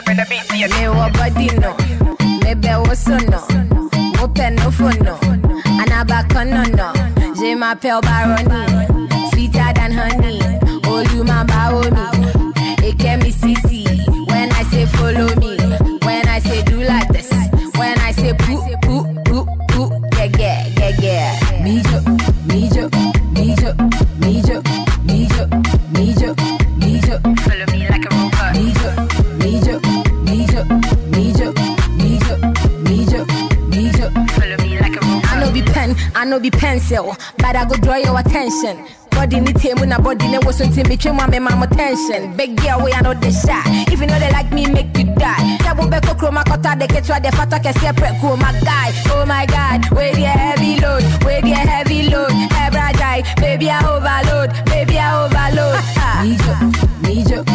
gonna be see Me wa body no, me be wo so no, wo pe no phone no, anabaka no no. Je m'appelle Baroni, sweeter than honey. Oh you my baomi, it can me CC. When I say follow me, when I say do like this, when I say poo poo poo poo, yeah yeah yeah yeah. Me jo, me jo, me jo, me jo, me jo, me jo, me jo. Follow me like a robot. Mijo, mijo, mijo, mijo, mijo, mijo, mijo. Follow me like a robot. I know be pen, I know be pencil, but I go draw your attention. Body ni table na body ne was until me trim me mama attention. Big girl way I know the shot. If you know they like me, make you die. Double back chroma kota de ketwa de fata ke separate cool my guy. Oh my god, where the heavy load, where the heavy load. Ebra die, baby I overload, baby I overload. Mijo, mijo,